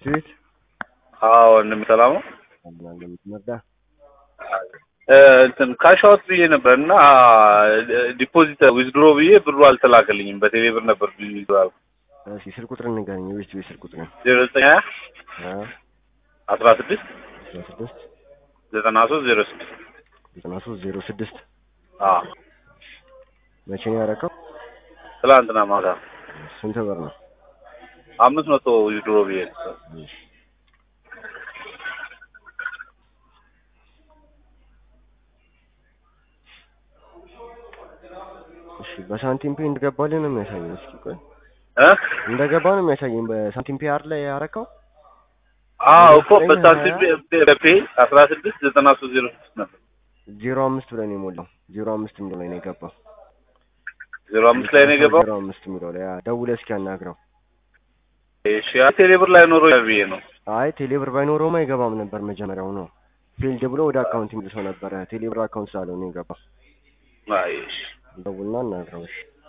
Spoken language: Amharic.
ቤት ቤት አዎ ወንድም ሰላም ነው። አብናለ የምትመርዳ እ እንትን ካሽ አውት ብዬ ነበር እና ዲፖዚት ዊዝድሮ ብዬ ብሩ አልተላከልኝም። በቴሌ ብር ነበር ዊዝድሮ ያልኩት። እሺ ስልክ ቁጥር ንገረኝ። የቤት ቤት ስልክ ቁጥር ዜሮ ዘጠኝ ሀያ ሀያ አስራ ስድስት አስራ ስድስት ዘጠና ሶስት ዜሮ ስድስት ዘጠና ሶስት ዜሮ ስድስት አዎ መቼ ነው ያደረከው? ትላንትና ማታ ስንት ብር ነው? አምስት መቶ ዊዝድሮ ብዬ ነበር። እሺ እሺ በሳንቲም ፔ እንደገባልህ ነው የሚያሳየኝ። እስኪ ቆይ እ እንደገባ ነው የሚያሳየኝ። በሳንቲም ፔ አር ላይ ያረከው አዎ እኮ በሳንቲም ፔ አስራ ስድስት ዘጠና ሶስት ዜሮ ስድስት ነበር። ዜሮ አምስት ብለህ ነው የሞላው። ዜሮ አምስት የሚለው ላይ ነው የገባው። ዜሮ አምስት ላይ ነው የገባው። ዜሮ አምስት የሚለው ላይ ያ፣ ደውለህ እስኪ አናግረው። እሺ ቴሌ ብር ላይ ኖሮ ብዬ ነው። አይ ቴሌብር ባይኖረውም አይገባም ነበር መጀመሪያው ነው ፊልድ ብሎ ወደ አካውንት የሚልሰው ነበረ። ቴሌብር አካውንት ስላለው ነው የገባው። አይ እሺ ደውልና አናግረው እሺ።